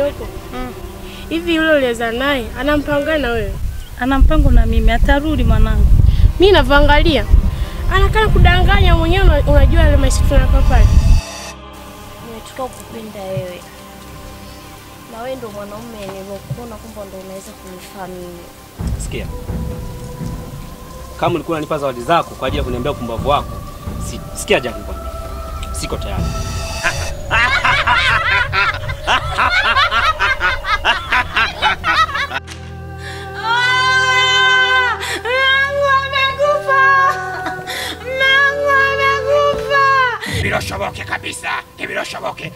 huko Mm. hivi, yule uliweza naye ana mpango gani na wewe? Ana mpango na mimi, atarudi mwanangu. Mimi navyoangalia anakaa kudanganya mwenyewe, una- unajua ile maisha tunakaa pale. Nimetoka kukupenda wewe, na wewe ndo mwanaume niliokuona kwamba ndo unaweza kunifaa mimi. Sikia, kama ulikuwa unanipa zawadi zako kwa ajili ya kuniambia upumbavu wako, si, sikia Jack, nikwambie, siko tayari. Biroshoboke kabisa, biroshoboke.